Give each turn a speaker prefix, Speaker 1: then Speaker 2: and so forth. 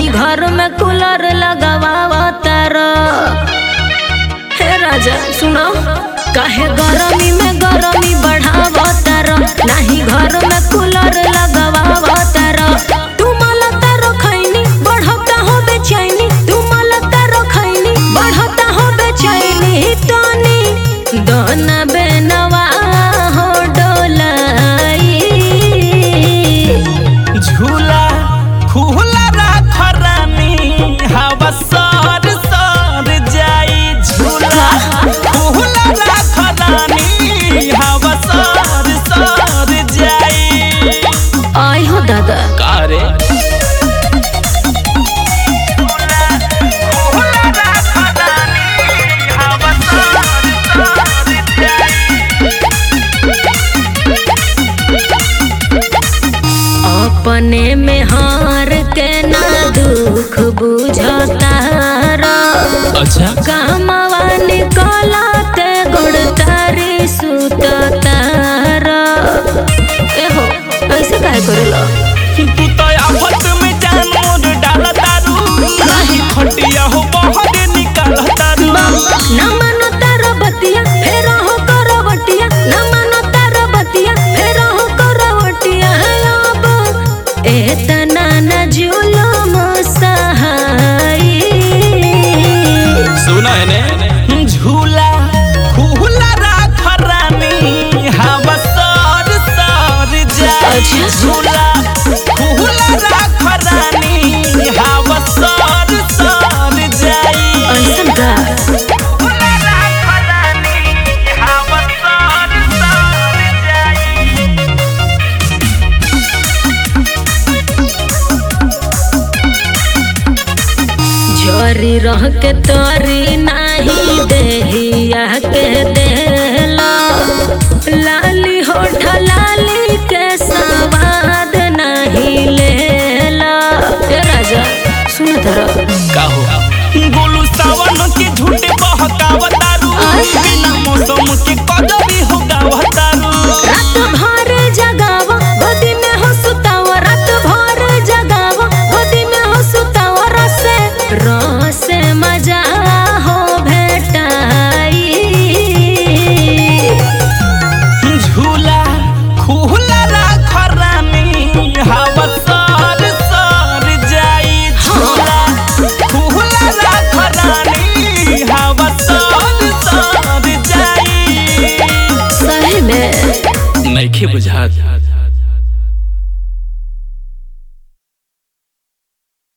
Speaker 1: नहीं घर में कूलर लगावा तारा हे राजा सुनो काहे गरमी में गरमी बढ़ावा तारा नहीं घर में कूलर लगावा तारा तू मलता रखैनी बढ़ता हो बेचैनी तू मलता रखैनी बढ़ता हो बेचैनी तनी दोना बेनवा हो डोलाई
Speaker 2: झूला खुला राख रानी हवा सर सर जाई झूला खुला राख रानी हवा सर सर जाई
Speaker 1: आई हो दादा
Speaker 2: कारे खुला राख रानी हवा सर सर जाई
Speaker 1: अपने में हार के ना दुख बुझता
Speaker 2: अच्छा
Speaker 1: कामवा निकलते गुड़ तारी सुतता एहो ऐसे काहे करेला
Speaker 2: तू तो आफत में जान मोर डाल दारू नाही खटिया हो बहरे निकाल दारू
Speaker 1: न मानो तारो बतिया फेर हो करवटिया न मानो तारो बतिया फेर हो करवटिया अब एतना न जुलुम सहाई
Speaker 2: सुना है ने झूला खुला राख रानी हवा सर सर जाए
Speaker 1: अच्छा।
Speaker 2: झूला खुला राख रानी हवा सर सर जाए
Speaker 1: ऐसन का
Speaker 2: खुला राख रानी हवा सर सर जाए
Speaker 1: झोरी रह के तोरी नाही देहिया के देला लाली होठ लाली के सवाद नहीं लेला ए राजा सुन धर
Speaker 2: का हो गोलू सावन के झूठे बहकावतारू बिना मौसम के कदबी हो गावतारू
Speaker 1: रात भर जगावा गोदी में हो सुतावा रात भर जगावा गोदी में हो सुतावा रसे रसे मजा हो भेटाई
Speaker 2: झूला खुला राख रानी हवा सर सर जाई झूला खुला राख रानी हवा सर सर जाई
Speaker 1: सही में
Speaker 2: नइखे बुझात